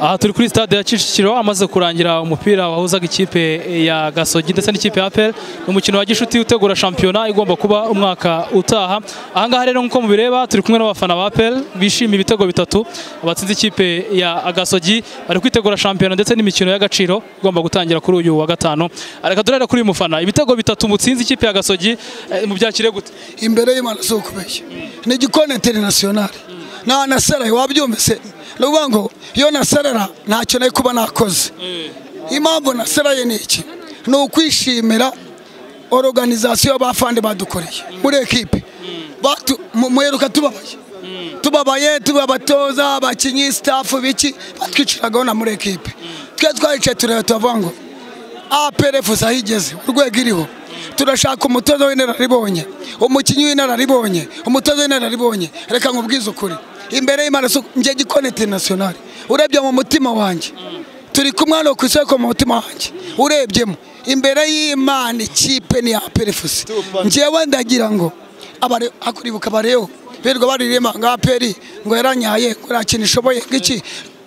aha turi kuri stade ya Kicukiro amaze kurangira umupira wahuzaga ikipe ya Gasogi ndetse n'ikipe ya APR umukino wa Gishuti utegura shampiyona igomba kuba umwaka utaha aha ngaha rero nk'uko mubireba turi kumwe n'abafana ba APR bishimiye ibitego bitatu abatsinze ikipe ya Gasogi bari kwitegura shampiyona ndetse n'imikino y'agaciro igomba gutangira kuri uyu wa gatanu reka turere kuri uyu mufana ibitego bitatu mutsinze ikipe ya Gasogi eh, mubyakire gute imbere y'imana si ukubeshya ni igikoni interinasiyonari nta nasaraye wabyumvise ni ukuvuga ngo iyo nasarara ntacyo nari kuba nakoze impamvu nasaraye ni iki ni ukwishimira oruganizasiyo bafande badukoreye muri ekipe Batu- mu- muheruka tubabaye tubabaye tubabatoza abakinnyi sitafu biki batwiciragaho na muri ekipe twe twaricaye tureba turavuga ngo APRF aho igeze urwego iriho turashaka umutoza w'inararibonye umukinnyi w'inararibonye umutoza w'inararibonye reka nkubwize ukuri imbere y'imana si- njye gikoni interinasiyonari urebye mu mutima wanjye turi kumwe hano ku isoko mu mutima wanjye urebyemo imbere y'imana ikipe ni APRF njyewe ndagira ngo abare akuribuka bareo birirwa baririmba ngo APR ngo yaranyaye ngo ntakintu ishoboye ngiki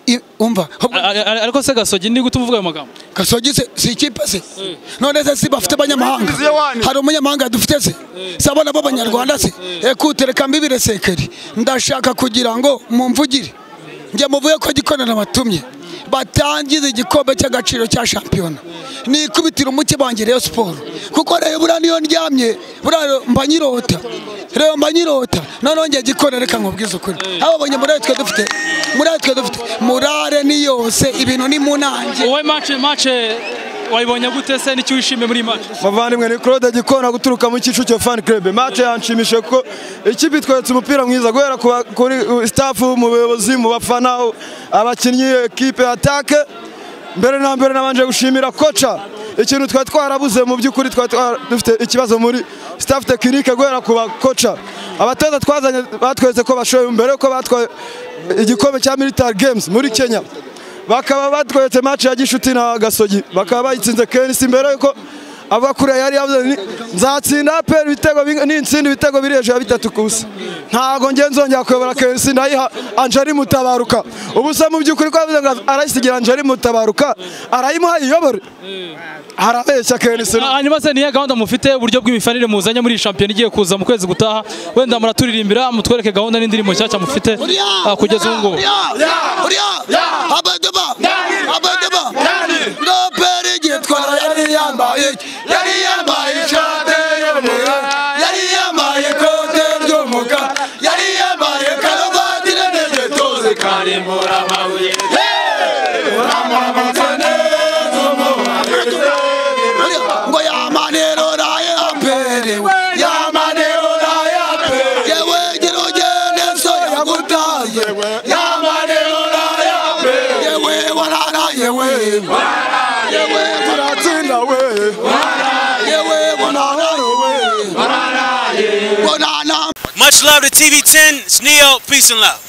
I- umva ahubwo- A- a- ariko se Gasogi ni gute uvuga ayo magambo Gasogi se si ikipe se none se si bafite abanyamahanga hari umunyamahanga dufite se si abana b'abanyarwanda se ekute reka mbibire sekeri ndashaka kugira ngo mumvugire njye muvuye ko gikorana batumye batangiza igikombe cy'agaciro cya shampiyona nikubitira umuke bange Rayon siporo kuko rero buriya niyo ndyamye buriya mba nyirota rero mba nyirota noneho njye gikora reka nkubwize ukuri abo babonye murare twe dufite murare twe dufite murare ni yose ibintu ni mu nange wowe match match wayibonye gute se n'icyo wishimiye muri iyi match muvandimwe ni claude gikona guturuka mu kicukiro fan club match yanshimishije kuko ikipe itweretse umupira mwiza guhera ku ba- kuri uh, staff mu buyobozi mu bafana u- abakinnyi ekipe attack mbere na mbere nabanje gushimira koca ikintu twari twarabuze mu by'ukuri twari twara- dufite ikibazo muri staff tekinike guhera ku bakoca abatoza twazanye batweretse ko bashoboye mbere yuko batwaye igikombe cya military games muri kenya bakaba batweretse match ya gishuti na gasogi bakaba bayitsinze kenisi mbere yuko ava kure yari yavuze ni- nzatsinda aperi ibitego bing- nintsinda ibitego biri hejuru ya bitatu ku busa ntabwo ngiye nzongera kuyobora kenisi ndayiha anjari mutabaruka ubusa mu by'ukuri ko yavuze ngo arayisigira anjari mutabaruka arayimuha iyobore arabeshya kenisi Ah, hanyuma se niye gahunda mufite uburyo bw'imifanire muzanye muri iyi shampiyona igiye kuza mu kwezi gutaha wenda muraturirimbira mutwereke gahunda n'indirimbo nshyashya mufite ah, kugeza ubu ngubu abadaba abadaba noperi gitwara yari yambaye yari yambaye ishati y'umukara yari yambaye ikote ry'umukara yari yambaye karuvati n'intege tuzi karimbura amabuye uramamutse neza umuhanzi ngo yamanero raye apere yamanero raye apere yewe gira ugende so yagutaye yamanero raye apere yewe warara yewe yewe turatsinda we yewe bonana we bonana Much love to TV10. It's Neo. Peace and love.